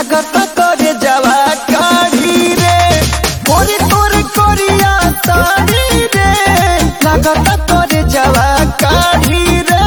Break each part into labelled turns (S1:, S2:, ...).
S1: लागत करे जावा काढ़ी रे गोरी तोर करिया साड़ी रे लागत करे जावा काढ़ी रे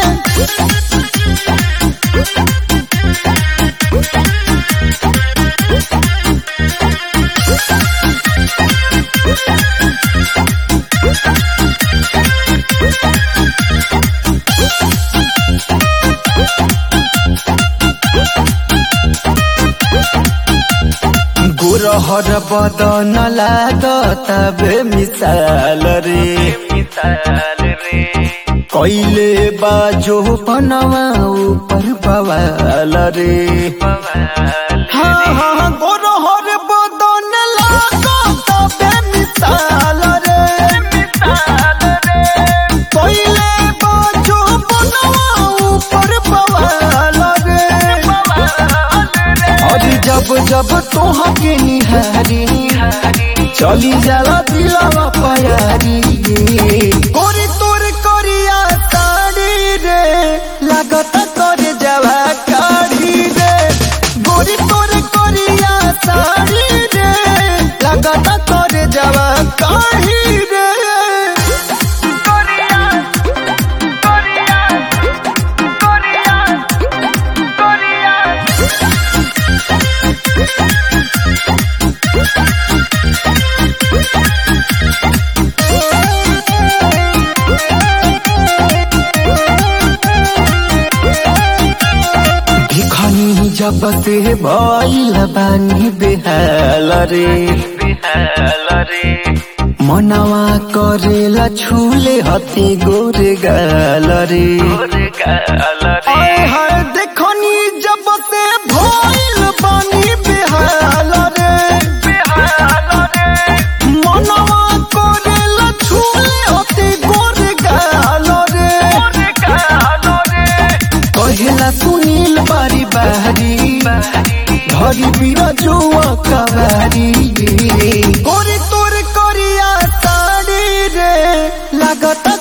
S1: गुरहर बदन लागत बे मिसाल रे
S2: मिसाल रे
S1: कैले बाजो बनवा ऊपर बवाल रे
S2: बवाल
S1: हाँ हाँ गुरहर बदन लागत बे मिसाल रे
S2: मिसाल रे
S1: कैले बाजो बनवा ऊपर बवाल रे
S2: बवाल रे
S1: और जब जब तोहा के निहारी चली जाला दिलावा पयारी गोरी तोर करिया साड़ी रे लागत करे जावा काढ़ी रे गोरी तोर करिया साड़ी रे लागत करे जावा काढ़ी रे
S2: कोरिया कोरिया कोरिया कोरिया
S1: भिखनी जब से भइल बानी बेहाल रे
S2: बिहाल रे
S1: मनवा करेला छूले हती गोरे गाल रे
S2: गाल
S1: आए
S2: रे
S1: हाय देखनी जब से भइल बानी बेहाल रे
S2: बिहाल रे
S1: मनवा करेला छूले हती गोरे गाल रे
S2: गाल रे
S1: कहेला सुनील बारी बारी धरी बिरा जुआ कवारी गोरी तोर करिया साड़ी रे लागत